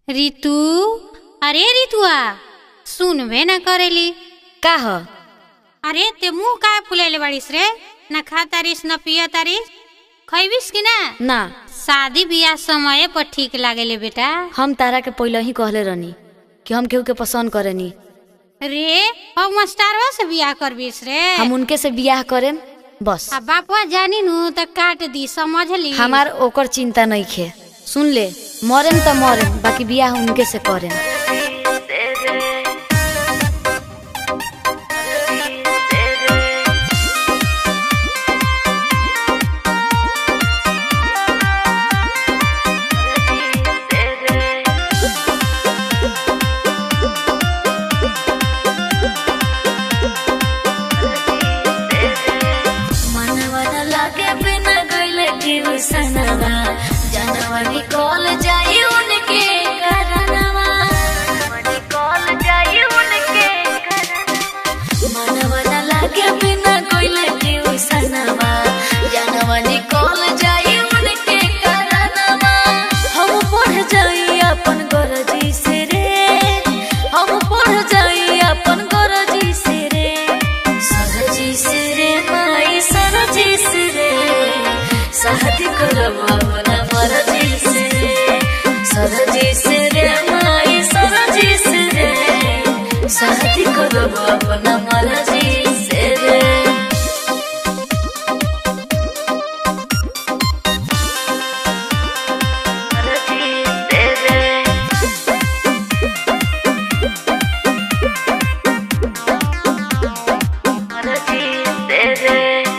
ऋतु अरे ऋतुआ सुनबे न करेली का ह अरे ते मुंह काहे फुलैले बाड़ीस रे न खा तारीस न पिया तारीस खैबिस कि ना ना शादी बियाह समय पर ठीक लागेले बेटा हम तारा के पहले ही कहले रहनी कि हम केहू के पसंद करेनी रे अब मास्टरवा से बियाह करबिस रे हम उनके से बियाह करेम बस आ बापवा जानी नु त काट दी समझली हमार ओकर चिंता नहीं खे सुन ले मरेम त मरेम बाकी बियाह उनके से करेम मनवन लागे बिना गइले केहू सनवा जनवा निकल जाई उनके करनवा निकल जाई उनके मनवन लागे बिना गइले केहू सनवा जनवा निकल जाई उनके करनवा हम पढ़ जाई अपन गरजी से रे हम पढ़ जाई अपन गरजी से रे सरजी से रे माई सरजी से रे शादी करब अपना मर्जी से रे सरजी से रे माई सरजी से रे शादी करब अपना मर्जी से रे मर्जी से रे मर्जी से रे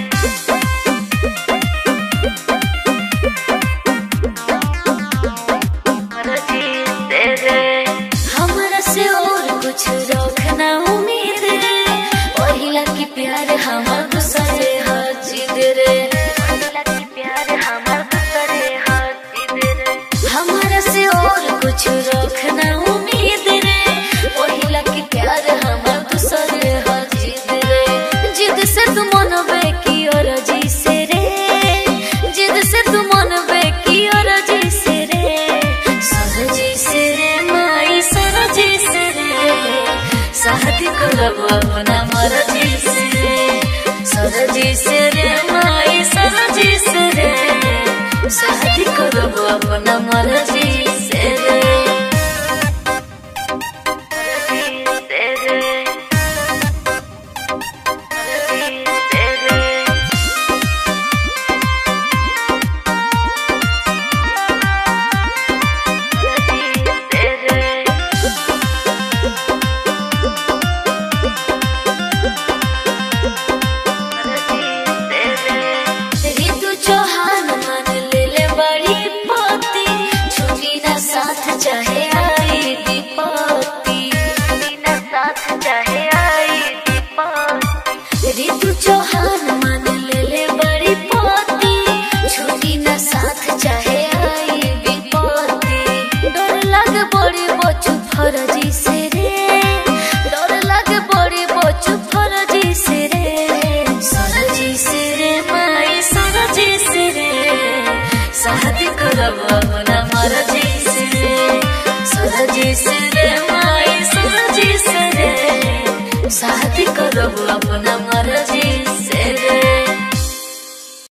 हमरा से और कुछ रखना उम्मीद रे पहिला की प्यार हमर दूसरे हर जिद रे पहिला की प्यार हमर दूसरे हर जिद रे हमरा से और कुछ रखना उम्मीद रे पहिला की प्यार हमर दूसरे हर जिद रे जिद से तू मनबे की और जी से रे जिद से तू मनबे की और जी से रे सरजी से रे माई सरजी से रे शादी करब अपना मर्जी से रे सरजी से रे माई सरजी से रे शादी करब अपना मर्जी से रे मर्जी से रे मर्जी से रे ऋतु चौहान मान ले ले बड़ी पति छुट्टी ना साथ चाहे आई दीपति छुट्टी ना साथ चाहे आई दीपति ऋतु चौहान मान ले ले बड़ी पति छुट्टी ना साथ चाहे आई विपत्ति डर लग बड़ी बचु फरजी से रे डर लग बड़ी बचु फरजी से रे सरजी से रे माई सरजी से रे शादी करब अपना